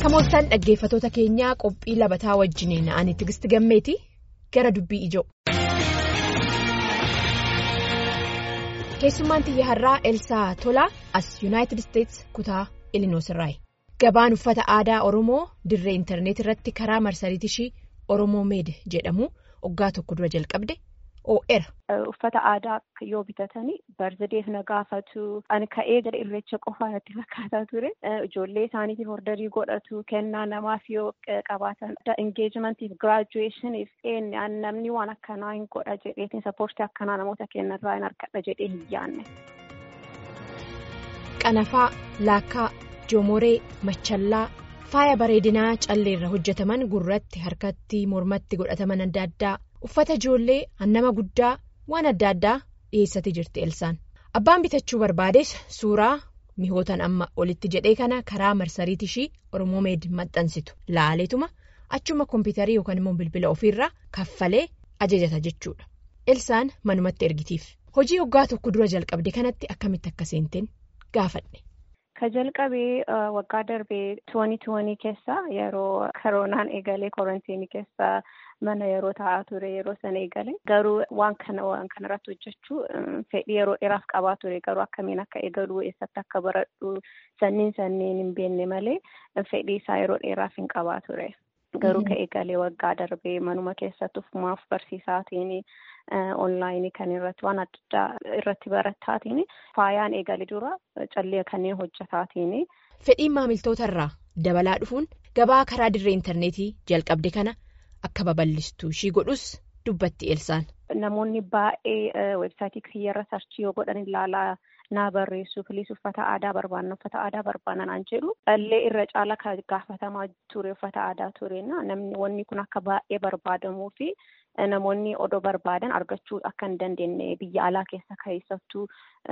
Akka mooltan dhaggeeffatoota keenyaa qophii labataa wajjiniin ani tigisti gammeeti gara dubbii ijoo. Keessummaan xiyya har'aa Elsaa Tolaa as Yuunaayitid Isteets kutaa Ilinoos irraayi. Gabaan uffata aadaa Oromoo dirree intarneet irratti karaa marsariitii ishii Oromoo Meed jedhamu waggaa tokko dura jalqabde oo'era. Uffata aadaa yoo bitatanii barzadeef na gaafatu ani ka'ee gara irreecha qofaa natti fakkaataa ture ijoollee isaaniitiif ordarii godhatu kennaa namaaf yoo qabaatan engeejimentiif giraajuweeshiniif namni waan akkanaa hin godha jedheetiin sappoortii akkanaa namoota kennarraa hin argadha jedhee hin yaanne. Qanafaa laakkaa joomoree machallaa faaya bareedinaa calleerra hojjetaman gurratti harkatti mormatti godhataman adda addaa. Uffata ijoollee hannama guddaa waan adda addaa dhiyeessatee jirti Elsaan. Abbaan bitachuu barbaades suuraa mihootan amma olitti jedhee kana karaa marsariitii ishii Oromoo Meed maxxansitu laaleetuma achuma kompiitarii yookaan immoo bilbila ofiirraa kaffalee ajajata jechuudha. Elsaan manumatti ergitiif. Hojii waggaa tokko dura jalqabde kanatti akkamitti akka seenteen gaafadhe. Ka jalqabee waggaa darbee tuwanii tuwanii keessa yeroo koronaan eegalee korontiinii keessa mana yeroo taa'aa ture yeroo sana eegale garuu waan kana waan kanarratti hojjechuu fedhii yeroo dheeraaf qabaa ture garuu akkamiin akka eegaluu eessatti akka baradhu sanniin sanniin hin beekne malee fedhii isaa yeroo dheeraaf hin qabaa ture. Garuu ka eegalee waggaa darbee manuma keessatti ufumaaf barsiisaatiin onlaayinii kan irratti waan adda addaa irratti barattaatiin faayaan eegale dura callee kanneen hojjetaatiin. Fedhiin maamiltoota irraa dabalaa dhufuun gabaa karaa dirree intarneetii jalqabde kana akka babal'istu ishii godhus dubbatti Elsaan. Namoonni baay'ee weebsaayitii kiyyarra sarchii yoo godhan ilaalaa naa barreessu filiis uffata aadaa barbaanna uffata aadaa barbaanna naan jedhu callee irra caala kan gaafatamaa ture uffata aadaa tureena namni wanni kun akka baay'ee barbaadamuu fi namoonni odoo barbaadan argachuu akka hin dandeenye biyya alaa keessa keessattuu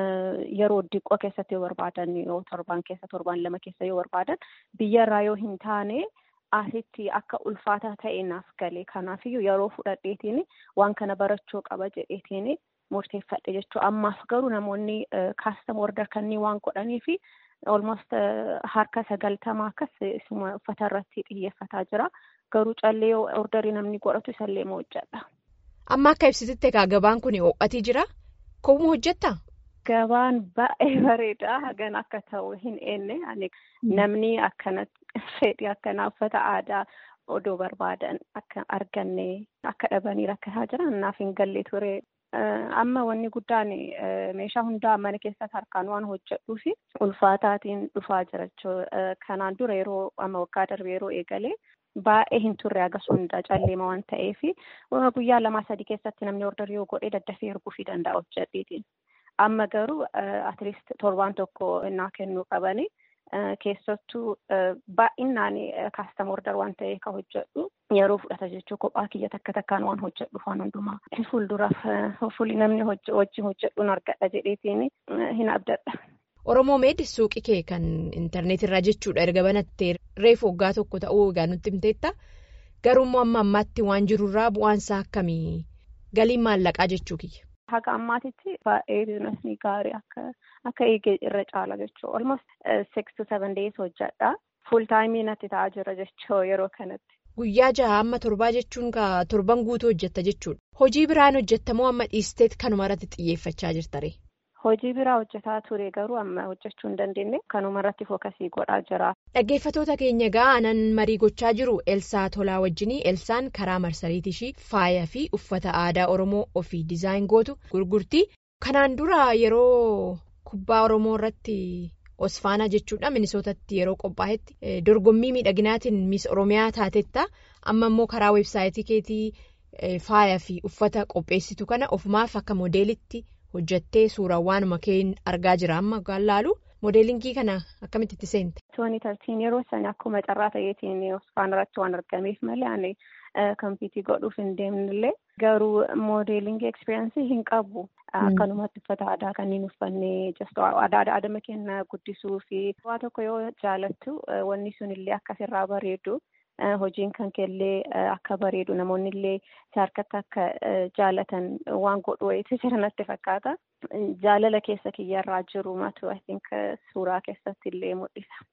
yeroo diqqoo keessatti yoo barbaadan yoo torbaan keessa torbaan lama keessa yoo barbaadan biyyarraa yoo hin taane. Asitti akka ulfaataa ta'e naaf galee kanaafiyyuu yeroo fudhadheetiin waan kana barachuu qaba jedheetiin murteeffadhe jechuudha. Ammaaf garuu namoonni kaastama order kanneen waan godhanii fi olmost harka sagaltamaa akkas uffata irratti xiyyeeffataa jira. Garuu callee ordarii namni godhatu isallee ma hojjedha. Amma akka ibsititti egaa gabaan kun ho'atii jira. Koomuu hojjettaa? Gabaan baay'ee bareeda hagan akka ta'u hin eenne namni akkanatti fedhii akkanaa uffata aadaa odoo barbaadan akka arganne akka dhabanii rakkataa jiran naaf hin galle ture. Amma wanni guddaan meeshaa hundaa mana keessatti harkaan waan hojjedhuu fi ulfaataatiin dhufaa jira jechuudha. Kanaan dura yeroo amma waggaa darbe yeroo eegalee baay'ee hin turre agas hundaa calleema waan ta'eef guyyaa lamaa sadii keessatti namni ordarii yoo godhee daddafee erguufii danda'a hojjedheetiin. Amma garuu atleast torbaan tokko naa kennuu qabani. Keessattuu baay'inaan kaastama ordar waan ta'eef kan hojjedhu yeroo fudhata jechuun kophaa kiyya takka takkaan waan hojjedhu waan hundumaa. Fuulduraaf fuulli namni wajjin hojjedhuun argadha jedheetiin hin abdadha. Oromoo Meed suuqii kee kan intarneetirraa jechuudha erga banattee reefu waggaa tokko ta'uu egaa nutti himteetta. Garuummoo amma ammaatti waan jirurraa bu'aansaa akkamii galiin maallaqaa jechuu kiyya. Haga ammaatitti baay'ee biizinasni gaarii akka akka eegee irra caala jechuudha. Almost six to seven days hojjedha. Fuul taayimii natti ta'aa jira jechuudha yeroo kanatti. Guyyaa jaha amma torbaa jechuun torban guutuu hojjetta jechuudha. Hojii biraan hojjettamoo amma dhiisteet kanuma irratti xiyyeeffachaa jirtare? Hojii biraa hojjetaa ture garuu amma hojjechuu hin dandeenye kanuma irratti fookasii godhaa jira. Dhaggeeffatoota keenya egaa anan marii gochaa jiru Elsaa Tolaa wajjinii Elsaan karaa marsariitii ishii faaya fi uffata aadaa Oromoo ofii dizaayin gootu gurgurtii. Kanaan dura yeroo kubbaa Oromoo irratti Osfaanaa jechuudha Minisootatti yeroo qophaa'etti dorgommii miidhaginaatiin Miis Oromiyaa taatetta. Amma immoo karaa weebsaayitii keetii faaya fi uffata qopheessitu kana ofumaaf akka moodeelitti. hojjattee suuraa waanuma keen argaa jira amma laalu moodeelingii kana akkamitti itti seente. Tooni tartiin yeroo sana akkuma carraa ta'eetiin Osfaan irratti waan argameef malee ani kompiitii godhuuf hin deemnillee garuu moodeelingii ekspiriyaansii hin qabu. Akkanumatti uffata aadaa kanneen uffannee aadaa adama keenya guddisuu fi waa tokko yoo jaalattu wanni sun illee akkasirraa bareedu. hojiin kan keellee akka bareedu namoonni illee si harkatti akka jaalatan waan godhu wayiitu jira natti fakkaata. Jaalala keessa kiyyarraa jiru matu I think suuraa keessatti illee mul'isa.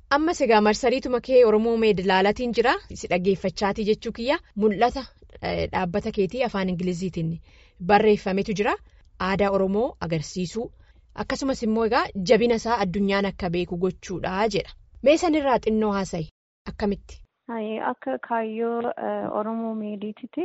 Ammas egaa marsariituma kee Oromoo meedilaalatiin jira si dhaggeeffachaatii jechuu kiyya mul'ata dhaabbata keetii afaan Ingiliziitiin barreeffametu jira aadaa Oromoo agarsiisuu akkasumas immoo egaa jabina isaa addunyaan akka beeku gochuudha jedha mee sanirraa xinnoo haasa'i akkamitti. Akka kaayyoo Oromoo meediititti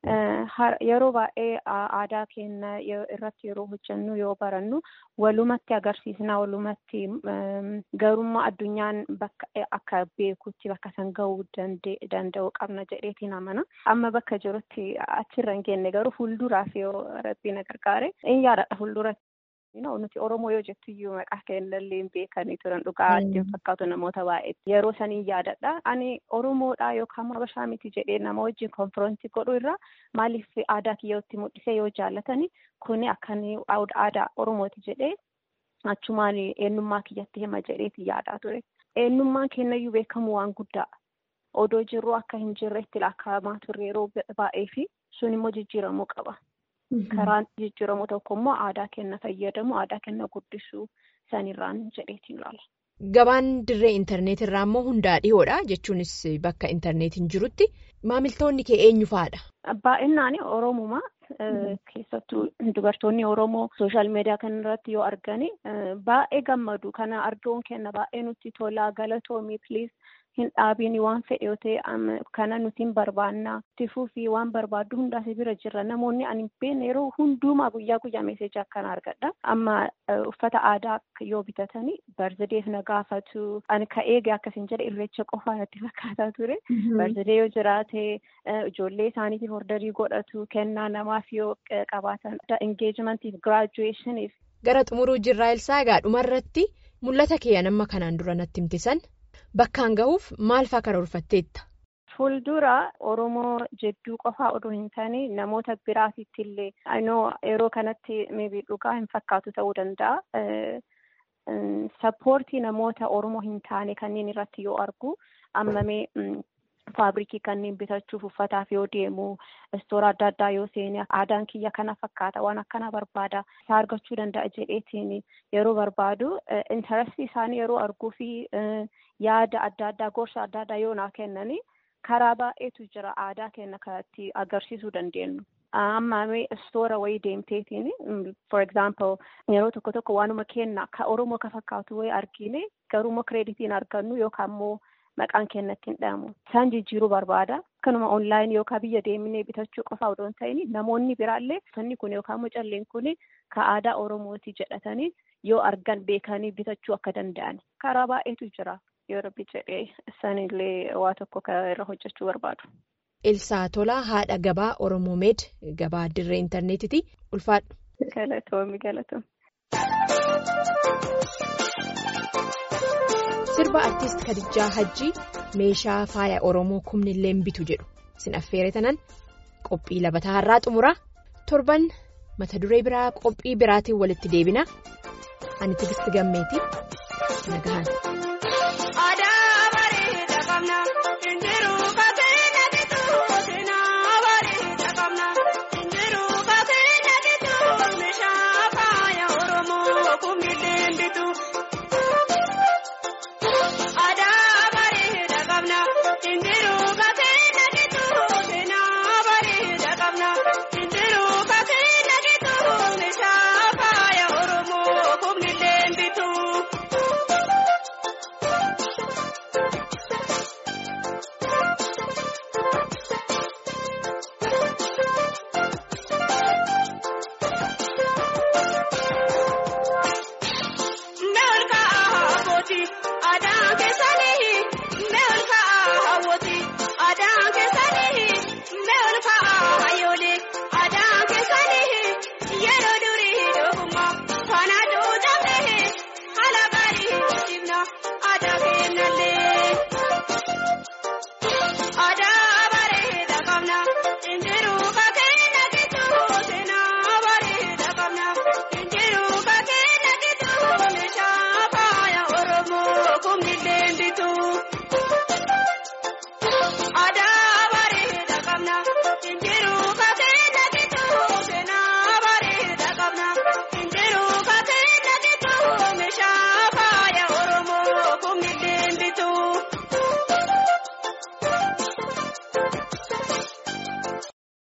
yeroo baay'ee aadaa keenya irratti yeroo hojjennu yoo barannu walumatti agarsiisna walumatti garummaa addunyaan bakka akka beekutti bakka san gahuu danda'u qabna jedheetiin amana. Amma bakka jirutti achirra hin geenye garuu fuulduraaf yoo rabbiin na gargaare in yaadadha fuulduratti. nuti Oromoo yoo jettu iyyuu maqaa keenyallee hin beekanii turan dhugaa adda fakkaatu namoota baay'eetti yeroo sanii yaadadha ani Oromoodha yookaan Habashaa miti jedhee nama wajjin konfiroonsii godhu irraa maaliif aadaa kiyyootti mul'isee yoo jaallatani kuni akkan aadaa Oromooti jedhee achumaan eenyummaa kiyyatti hima jedheeti yaadaa ture eenyummaan keenyayyuu beekamu waan guddaa odoo jirru akka hin jirretti lakkaa'amaa turre yeroo baay'ee fi sun immoo jijjiiramuu qaba. Karaan jijjiiramu tokko immoo aadaa kenna fayyadamu aadaa kenna guddisuu sanirraan jedheetiin ilaala. Gabaan dirree intarneetii irraa immoo hundaa dhihoodha jechuunis bakka intarneetiin jirutti maamiltoonni kee eenyu fa'aadha? Baay'inaan Oromumaa keessattuu dubartoonni Oromoo sooshaal miidiyaa kanarratti yoo argani baay'ee gammadu kana arguun kenna baay'ee nutti tola galatoomii piliis. hin dhaabiin waan fedhe yoo ta'e kana nuti hin barbaanna tifuu fi waan barbaaddu hundaas bira jirra namoonni ani beekne yeroo hundumaa guyyaa guyyaa meeseejii akkana argadha amma uffata aadaa yoo bitatanii barzadeef na gaafatu ani ka eege akkasiin jedhe irreecha qofaa natti fakkaataa ture barzadee yoo jiraate ijoollee isaaniitiif ordarii godhatu kennaa namaaf yoo qabaatan engeejimentiif giraajuweeshiniif. gara xumuruu jirraa ilsaa egaa dhumarratti mul'ata kee amma kanaan dura natti himtisan. Bakkaan gahuuf maal fa'aa karoorfatteetta? Fuuldura Oromoo jedduu qofaa odoo hin taane namoota biraatitti illee yeroo kanatti miibii dhugaa hin fakkaatu ta'uu danda'a. Sappoortii namoota Oromoo hin taane kanneen irratti yoo argu ammamee faabirikii kanneen bitachuuf uffataaf yoo deemu istoora adda addaa yoo seene aadaan kiyya kana fakkaata waan akkana barbaada isaa argachuu danda'a jedheetiin yeroo barbaadu intarastii isaanii yeroo arguu fi yaada adda addaa gorsa adda addaa yoo naa kennani karaa baay'eetu jira aadaa keenya kanatti agarsiisuu dandeenyu. Ammaamee istoora wayii deemteetiin for example yeroo tokko tokko waanuma kenna ka Oromoo ka fakkaatu wayii argine garuummoo kireeditiin argannu yookaan immoo maqaan keenyatti hin dhahamu. Isaan jijjiiruu barbaada. Akkanuma onlaayinii yookaan biyya deemnee bitachuu qofa odoo hin ta'in namoonni biraallee uffanni kun yookaan immoo calleen kun ka aadaa Oromooti jedhatanii yoo argan beekanii bitachuu akka danda'an. Karaa baay'eetu jira. Yoo rabbi jedhee isaanillee waa tokko irra hojjechuu barbaadu. Ilsaa Tolaa haadha gabaa Oromoo Meed gabaa dirree intarneetiiti. Ulfaadhu. Galatoomi galatoomi. Sirba artiist Kadijaa Hajjii meeshaa faaya Oromoo kumnillee bitu jedhu sin affeere tanan qophii labataa har'aa xumuraa torban mata duree biraa qophii biraatiin walitti deebina ani tigisti gammeeti nagahan.